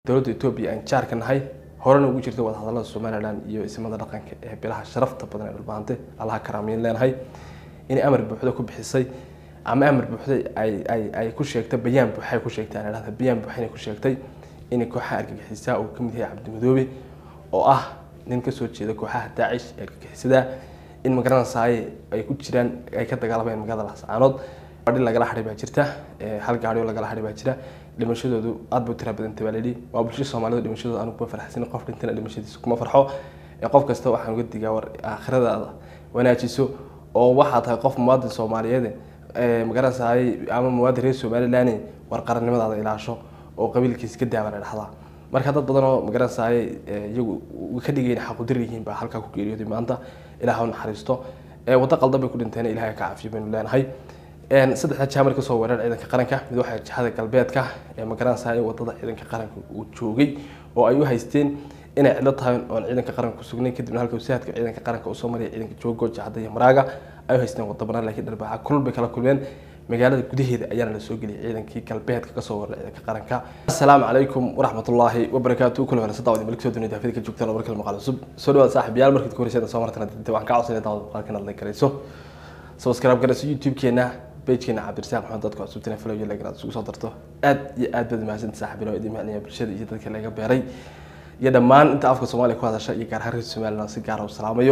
dowladda etoobiya aan jaarka nahay horena ugu jirta wadahadalada somalilan iyo ismada dhaqanka ee bilaha sharafta badan ee dhulbaante allaha karaamiyin leenahay inay amar buuxda ku bixisay ama amar buuxda ay ay ay ku sheegtay bayaan buuxay ku sheegtay aan idhahda bayaan buuxinay ku sheegtay inay kooxaha argagixisaa uu kamid yahay cabdimadoobe oo ah nin kasoo jeeda kooxaha daacish ee argagixisada in magaranaysaay ay ku jiraan ay ka dagaalamayeen magaalada lascaanood gaadhi lagala hadhay baa jirta hal gaadhi oo lagala hadhay baa jira dhimashadoodu aad bay u tira badantay baa layidhi waa bulshada soomaalida dhimashadooda anugu kuma farxsin qof dhintana dhimashadiisa kuma farxo qof kasta waxaan uga digaa war aakhiradaada wanaajiso oo waxaa tahay qof muwaadin soomaaliyeed magaranaysaay ama muwaadin reer somaliland war qarannimadaada ilaasho oo qabiilkiisa ka daaban ay dhahdaa marka dad badan oo magaranaysaay iyagu ka dhigayn xaqudir yihiin baa halkaa ku geeriyooday maanta ilaah u naxariisto waddo qaldan bay ku dhinteen ilahay ka cafiyo baynu leenahay saddexda jaamar kasoo weerar ciidanka qaranka mid waxaa jihada galbeedka ee magaranaysaay wadada ciidanka qaranka uu joogay oo ay u haysteen inay cidlo tahay oon ciidanka qaranka kusugnayn kadibna halka wasaadka ciidanka qaranka usoo maraya ciidanka joogo jacda iyo maraaga ay u haysteen waddo banaan laakiin dharbaaxa kulul bay kala kulmeen magaalada gudaheeda ayaana la soo geliyay ciidankii galbeedka kasoo weeraray ciidanka qaranka assalaamu calaykum waraxmatullaahi wabarakaatu kula wanaagsan daawadi malik soo dunida afida ka joogtaan oo markale muuqaal cusub soo dhawaad saaxiibayaal markaad ku horeyseen soo martana dinte waxaan ka codsanaya daawada muuqaalkan aad like garayso subscribe garayso youtube-keena pagekeena cabdirasaaq maxamed dadka cusubtina follow iyo like inaad isugu soo darto aad iyo aad baad mahadsantahay saaxiibayaal oo idin macnaya bulshada iyo dadka laga beeray iyo dhammaan inta afka soomaaliya ku hadasha iyo gaar ahaan reer somaliland si gaara u salaamayo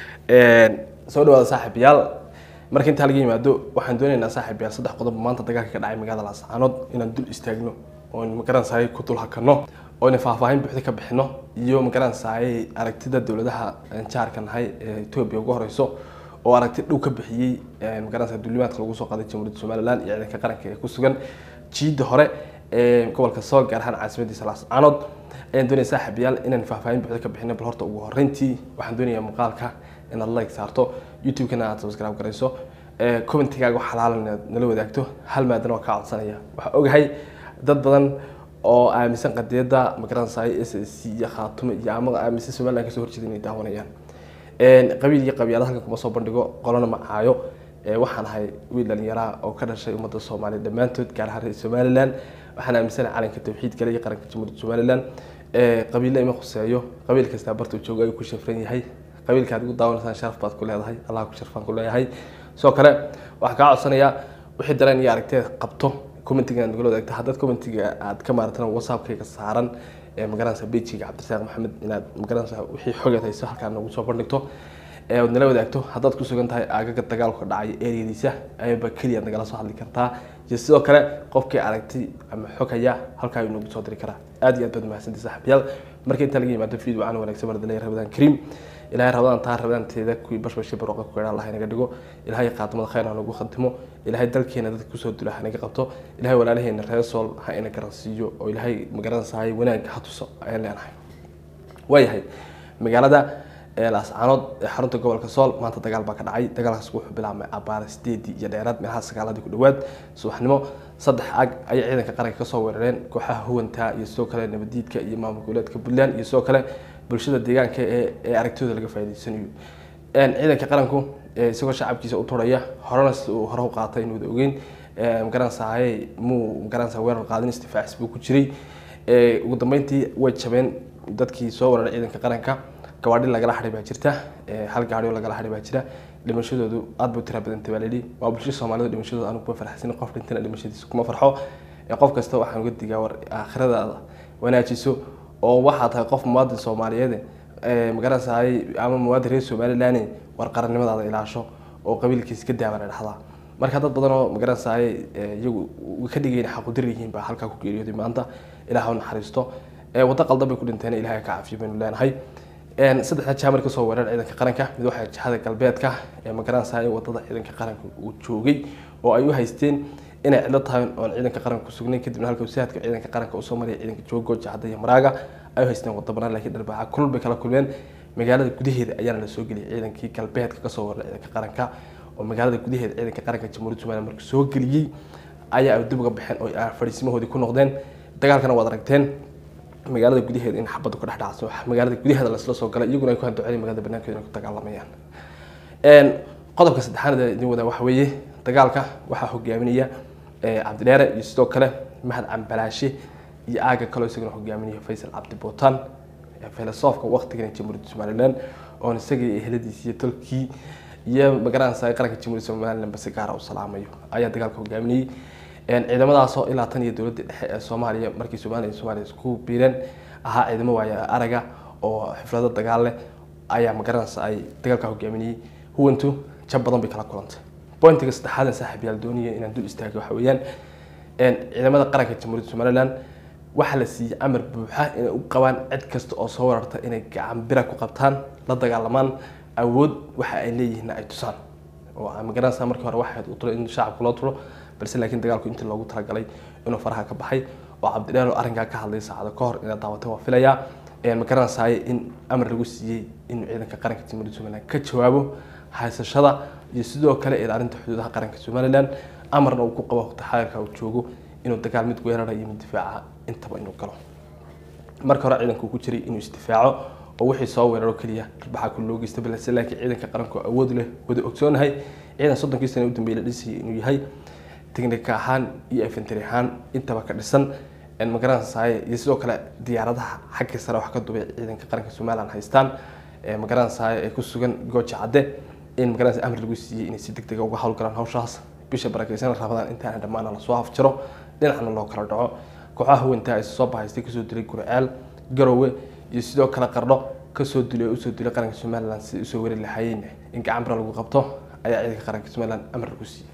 soo dhawaada saaxiibayaal marka intaa laga yimaado waxaan doonaynaa saaxiibayaal saddex qodob maanta dagaalka ka dhacay magaalada laascaanood inaan dul istaagno oon magaranaysaay ku dul hakano oo ina faahfaahin buuxda ka bixino iyo magaranaysaay aragtida dowladaha jaarka nahay ee etoobiya ugu horeyso oo aragti dhow ka bixiyey magaranaysa duulimaadka lagu soo qaaday jamhuuriyadda somaliland iyo ciidanka qaranka ee ku sugan jiidda hore ee gobolka sool gaar ahaan caasimadiisa laascaanood ayaan doonaya saaxiibayaal inaan faahfaahin buuxda ka bixino bal horta ugu horreyntii waxaan doonayaa muuqaalka inaad like saarto youtube-kana aad subscribe garayso commentigaaga xalaalan inaad nala wadaagto hal maadana waa kaa codsanaya waxaa ogahay dad badan oo aaminsan qadiyadda magaranaysaay s s c iyo khaatume iyo ama aaminsan somaliland kasoo horjeeda inay daawanayaan qabiil iyo qabyaalad halkan kuma soo bandhigo qolona ma caayo waxaan ahay wiil dhalinyaraa oo ka dhashay ummadda soomaaliya dhammaantood gaar ahaan reer somaliland waxaan aaminsanahay calanka tawxiidkale iyo qaranka jamhuuriyadda somaliland qabiille ima khuseeyo qabiil kastaa bartuu joogo ayuu ku shafran yahay qabiilka aad igu daawanaysaan sharaf baad ku leedahay allah ku sharfaan ku leeyahay sidoo kale waxaan kaa codsanayaa wixii dareen iyo aragteed qabto commentiga aad nagala wadaagta haddaad commentiga aad ka maaratan whatsappkayga saaran ee magaranaysa bejiga cabdirasaaq maxamed inaad magaranaysa wixii xogeed hayso halkaa nagu soo bandhigto ee aad nala wadaagto haddaad ku sugan tahay aagaga dagaalku ka dhacay ereyadiisa ayaba keliya nagala soo hadli kartaa iyo sidoo kale qofkii aragti ama xog haya halkaa ayuu nagu soo diri karaa aad iyo aad baad mahadsantii saaxiibayaal marka intaa laga yimaado video aan wanaagsan mardalay rabadaan kariim ilahay rabadaan taa rabadaanteeda kuwii bashbashi barwaqa ku gaadhaan allah inaga dhigo ilahay qaatimada khayr ha nagu khatimo ilahay dalkeena dadka kusoo dula ha naga qabto ilahay walaalaheena reer sool ha ina garansiiyo oo ilahay magaranaysahay wanaagga ha tuso ayaan leenahay waayahay magaalada laascaanood ee xarunta gobolka sool maanta dagaal baa ka dhacay dagaalkaas wuxuu bilaabmay abaara sideedii iyo dheeraad meelaha sagaaladii ku dhawaad subaxnimo saddex ag ayay ciidanka qaranka kasoo weerareen kooxaha huwanta iyo sidoo kale nabadiidka iyo maamul goboleedka puntland iyo sidoo kale bulshada deegaanka ee aragtidooda laga faa'iidaysanayo ciidanka qaranku isagoo shacabkiisa u turaya horena uu hore u qaatay inuuda ogeyn magaranaysahay muu magaranaysa weerar qaadin istifaacis buu ku jiray ugu dambeyntii way jabeen dadkii soo weeraray ciidanka qaranka gawaadhi lagala hadhay baa jirta hal gaadhi oo lagala hadhay baa jira dhimashadoodu aad bay u tira badantay baa layidhi waa bulshada soomaalida dhimashadooda anugu kuma farxsin qof dhintana dhimashadiisa kuma farxo qof kasta waxaan uga digaa war aakhiradaada wanaajiso oo waxaa tahay qof muwaadin soomaaliyeed magaranaysaay ama muwaadin reer somaliland war qarannimadaada ilaasho oo qabiilkiisa ka daaban ay dhahdaa marka dad badan oo magaranaysaay iyagu ka dhigayn xaqudir yihiin baa halkaa ku geeriyooday maanta ilaah u naxariisto waddo qaldan bay ku dhinteen ilahay ka cafiyo baynu leenahay saddexda jaamar kasoo weerar ciidanka qaranka mid waxaa jihada galbeedka ee magaranaysaay wadada ciidanka qaranka uu joogay oo ay u haysteen inay cidlo tahay oon ciidanka qaranka kusugnayn kadibna halka wasaadka ciidanka qaranka usoo maraya ciidanka joogo jacda iyo maraaga ay u haysteen waddo banaan laakiin dharbaaxa kulul bay kala kulmeen magaalada gudaheeda ayaana la soo geliyay ciidankii galbeedka kasoo weeraray ciidanka qaranka oo magaalada gudaheeda ciidanka qaranka jamhuuriyadda somaliland marka soo geliyey ayaa dib uga baxeen oo fadhiisimahoodii ku noqdeen dagaalkana waad aragteen magaalada gudaheeda in xabadu ka dhex dhacso magaalada gudaheeda lasla soo galay iyaguna ay ku handuceen magaalada banaankeeda inay ku dagaalamayaan qodobka saddexaad ee idin wadaa waxa weeye dagaalka waxaa hogaaminaya cabdidheere iyo sidoo kale mahad cambalaashe iyo aaga kaloo isagana hogaaminaya faysal cabdi bootaan filosofka waqtigan jamhuuriyadda somalilan oon isagii eheladiisi iyo tolkii iyo magaranaysa qaranka jamhuuriyadda somalilan basi gaara u salaamayo ayaa dagaalka hogaaminayay ciidamadaasoo ilaa tan iyo dowladda dhexe ee soomaaliya markii somaliya iyo soomaaliya isku biireen ahaa ciidamo waaya araga oo xiflado dagaal leh ayaa magaranaysa ay dagaalka hogaaminayay huwantu jab badan bay kala kulantay bointiga saddexaad saaxiib yaal doonaya inaan dul istaago waxa weeyaan ciidamada qaranka jamhuuriyadda somalilan waxaa la siiyey amar buuxa inay u qabaan cid kasta oo soo wararta inay gacan bira ku qabtaan la dagaalamaan awood waxa ay leeyihiin ay tusaan oo magaranaysa markii hore waxayd u tulo in shacabka loo tulo balse laakiin dagaalku intii loogu talagalay inuu faraha ka baxay oo cabdidheer oo arrinkaa ka hadlay saacado ka hor inaad daawatay waa filayaa magaranaysaay in amar lagu siiyey inuu ciidanka qaranka jamhuuriyadda somalilan ka jawaabo haysashada iyo sidoo kale ilaalinta xuduudaha qaranka somalilan amarna uu ku qabo waqti xadirka uu joogo inuu dagaal mid weerara iyo mid difaaca intaba inuu galo marka hore ciidanku ku jiray inuu isdifaaco oo wixii soo weeraro keliya arbaxa ku loo geysta balse laakiin ciidanka qaranku awood leh wada ogsoonahay ciidan soddonkii sana u dambeeyay la dhisayay inuu yahay teknika ahaan iyo infantry ahaan intaba ka dhisan magaranaysaay iyo sidoo kale diyaaradaha xagga sare wax ka dubay ciidanka qaranka somaliland haystaan magaranaysaay ee ku sugan gooja cadde in magaranaysa amar lagu siiyey inay si deg dega uga howlgalaan hawshaas bisha barakeysan rabadaan intaana dhammaana lasoo afjiro dhinacna loo kala dhaco kooxaha haweyntaa is soo bahaystay kasoo dilay gurceel garowe iyo sidoo kale qardho kasoo dilay oo usoo dilay qaranka somaliland si usoo weri lahaayeen in gacan bira lagu qabto ayaa ciidanka qaranka somaliland amar lagu siiyey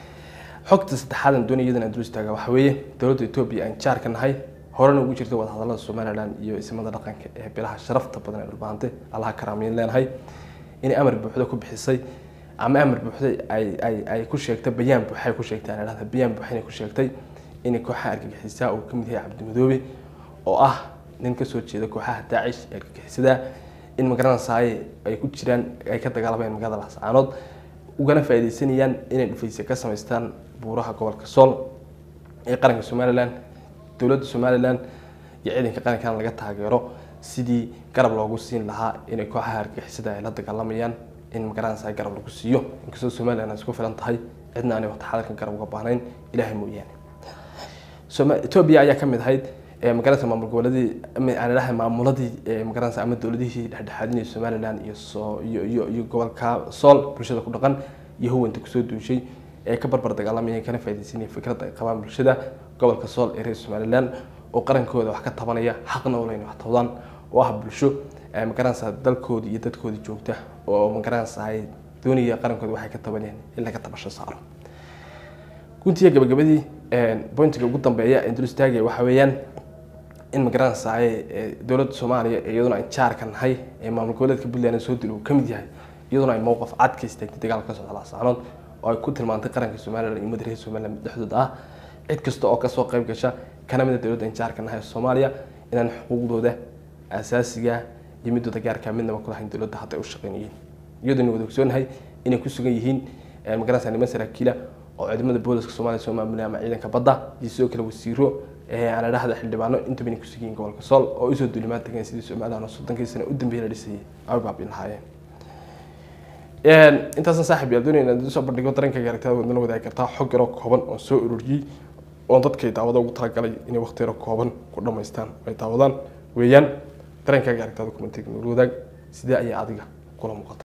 xogta saddexaadan doonaya iyadan aan dul istaaga waxa weeye dowladda etoobiya aan jaar ka nahay horena ugu jirta wadahadalada somaliland iyo isimada dhaqanka ee bilaha sharafta badan ee dhulbaante allaha karaamiyin leenahay inay amar buuxda ku bixisay ama amar buuxday ay ay ay ku sheegtay bayaan buuxay ku sheegtay aan idhahda bayaan buuxinay ku sheegtay inay kooxaha argagixisaa uu ka mid yahay cabdimadoobe oo ah nin kasoo jeeda kooxaha daacish ee argagixisada in magaranaysaay ay ku jiraan ay ka dagaalamayaan magaalada lascaanood ugana faaideysanayaan inay dhufayse ka samaystaan buuraha gobolka sool ee qaranka somalilan dowladda somalilan iyo ciidanka qarankan laga taageero sidii garab loogu siin lahaa inay kooxaha argagixisada ay la dagaalamayaan in magaranaysa garab lagu siiyo inkastoo somalilan ay isku filan tahay cidna aanay waqti xadarkan garab uga baahnayn ilaahay mooyaane etoobiya ayaa ka mid ahayd magaranaysa maamul goboleedii aan idhahay maamuladii magaranaysa ama dowladihii dhexdhexaadinaya somalilan iyo soo iyo iyo iyo gobolka sool bulshada ku dhaqan iyo huwanta kusoo duushay ee ka barbar dagaalamaya kana faaideysanaya fikradda ay qabaan bulshada gobolka sool ee reer somalilan oo qarankooda wax ka tabanaya xaqna uleyn wax tabdaan oo ah bulsho magaranaysa dalkoodii iyo dadkoodii joogta oo magaranaysa ay doonaya qarankooda waxay ka tabanayaan in laga tabasho saaro guntiga gabagabadii bointiga ugu dambeeya ee dul istaagaya waxa weeyaan in magaranaysaay dowladda soomaaliya iyaduna aan jaarka nahay ee maamul goboleedka puntland soo dil uu ka mid yahay iyaduna ay mowqaf cad ka istaagtay dagaalka ka socda laascaanood oo ay ku tilmaantay qaranka somalilan iyo madareer somaliland mid dhexdooda ah cid kasta oo kasoo qayb gasha kana mid a dowladda aan jaarka nahay soomaaliya inaan xuquuqdooda asaasiga iyo midooda gaarka midnaba kulahayn dowladda hadda ay u shaqeynayeen iyadoona wada ogsoonahay inay ku sugan yihiin magaranaysa niman saraakiila oo ciidamada booliska soomaaliya soo maamulaya ama ciidanka badda iyo sidoo kale wasiiro aan idhahda xildhibaano intaba inay ku sugan yihiin gobolka sool oo usoo duulimaad tageen sidii somaliland oo soddonkii sano u dambeeyay la dhisayay ay baabin lahaayeen intaasna saaxib yaal doonaya inaad soo bandhigo dareenkayga aragtada waad nala wadaagi kartaa xog yaroo kooban oo soo ururiyey oon dadkay daawada ugu talagalay inay waqti yaro kooban ku dhammaystaan ay daawadaan weeyaan dareenkayga aragtada kumantega nala wadaag sidee ayaa adiga kula muuqata